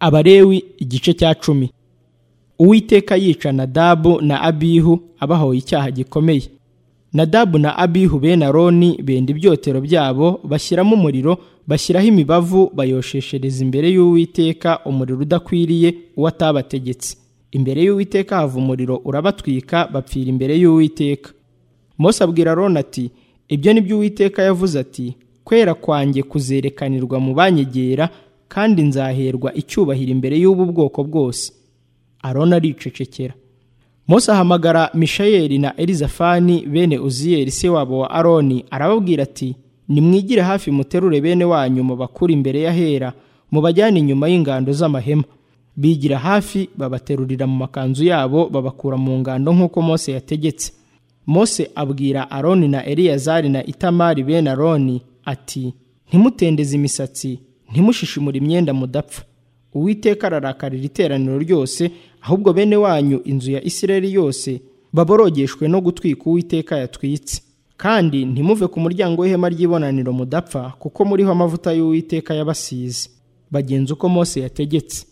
abalewi igice cya cumi uwiteka yica nadabu na abihu abahoye icyaha gikomeye nadabu na abihu bene aroni benda ibyotero byabo bashyiramo umuriro bashyiraho imibavu bayosheshereza imbere y'uwiteka umuriro udakwiriye uwo atabategetse imbere y'uwiteka hava umuriro urabatwika bapfira imbere y'uwiteka mose abwira aroni ati ibyo ni byo uwiteka yavuze ati kwera kwanjye kuzerekanirwa mu banyegera kandi nzaherwa icyubahiro imbere y'ubu bwoko bwose aroni aricecekera Mose ahamagara mishayeli na elizafani bene uziyeri se wabo wa aroni arababwira ati nimwigire hafi muterure bene wanyu mubakure imbere y'ahera mubajyane inyuma y'ingando z'amahema bigira hafi babaterurira mu makanzu yabo babakura mu ngando nk'uko mose yategetse mose abwira aroni na eliyazari na itamari bene aroni ati ntimutendeze imisatsi ntimushishimure imyenda mudapfa uwiteka ararakarira iteraniro ryose ahubwo bene wanyu inzu ya isireri yose baborogeshwe no gutwika uwiteka yatwitse kandi ntimuve ku muryango w'ihema ry'ibonaniro mudapfa kuko muriho amavuta y'uwiteka y'abasizi bagenza uko mose yategetse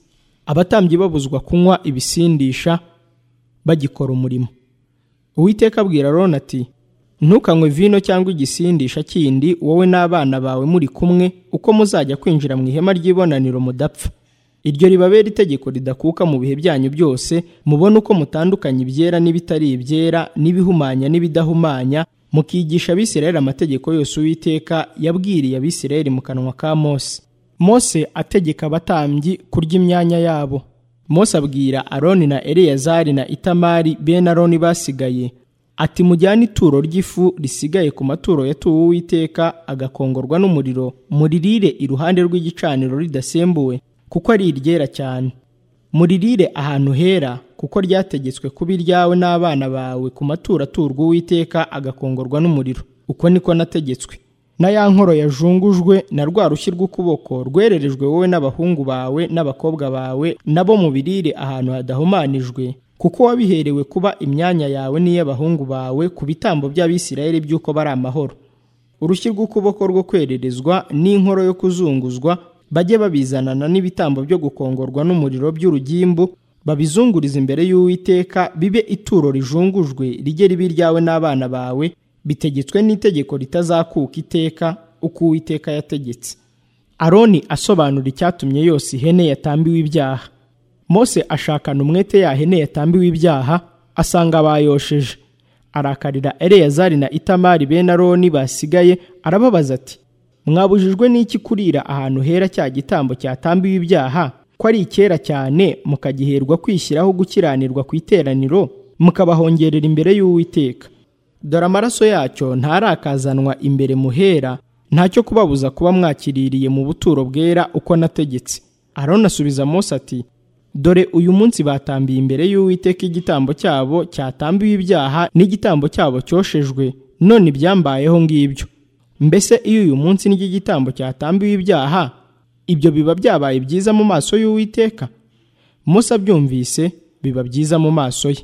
abatambyi babuzwa kunywa ibisindisha bagikora umurimo uwiteka abwira rona ati ntukanywe vino cyangwa igisindisha kindi wowe n'abana bawe muri kumwe uko muzajya kwinjira mu ihema ry'ibonaniro mudapfa iryo ribabera itegeko ridakuka mu bihe byanyu byose mubone uko mutandukanya ibyera n'ibitari ibyera n'ibihumanya n'ibidahumanya mukigisha abisirayeli amategeko yose uwiteka yabwiriye abisirayeli mu kanwa ka mose mose ategeka abatambyi kurya imyanya yabo mose abwira aroni na eleyazari na itamari bene aroni basigaye ati mujyane ituro ry'ifu risigaye ku maturo yatuwe uwiteka agakongorwa n'umuriro muririre iruhande rw'igicaniro ridasembuwe kuko ari iryera cyane muririre ahantu hera kuko ryategetswe kuba iryawe n'abana bawe ku maturo aturwa uwiteka agakongorwa n'umuriro uko niko nategetswe na ya nkoro yajungujwe na rwa rushyi rw'ukuboko rwererejwe wowe n'abahungu bawe n'abakobwa bawe nabo mubirire ahantu hadahumanijwe kuko wabiherewe kuba imyanya yawe n'iy'abahungu bawe ku bitambo by'abisirayeli by'uko bari amahoro urushyi rw'ukuboko rwo kwererezwa n'inkoro yo kuzunguzwa bajye babizanana n'ibitambo byo gukongorwa n'umuriro by'urugimbu babizungurize imbere y'uwiteka bibe ituro rijungujwe rijye ribe iryawe n'abana bawe bitegetswe n'itegeko ritazakuka iteka uko uwiteka yategetse aroni asobanura icyatumye yose ihene yatambiwe ibyaha mose ashakana umwete ya hene yatambiwe ibyaha asanga bayosheje arakarira eleyazari na itamari bene aroni basigaye arababaza ati mwabujijwe n'iki kurira ahantu hera cya gitambo cyatambiwe ibyaha ko ari icyera cyane mukagiherwa kwishyiraho gukiranirwa ku iteraniro mukabahongerera imbere y'uwiteka dore amaraso yacyo ntarakazanwa imbere muhera ntacyo kubabuza kuba mwakiririye mu buturo bwera uko nategetse aroni asubiza Mose ati dore uyu munsi batambiye imbere y'uwiteka igitambo cyabo cyatambiwe ibyaha n'igitambo cyabo cyoshejwe none ibyambayeho ngibyo mbese iyo uyu munsi n'igitambo cyatambiwe ibyaha ibyo biba byabaye byiza mu maso y'uwiteka musa abyumvise biba byiza mu maso ye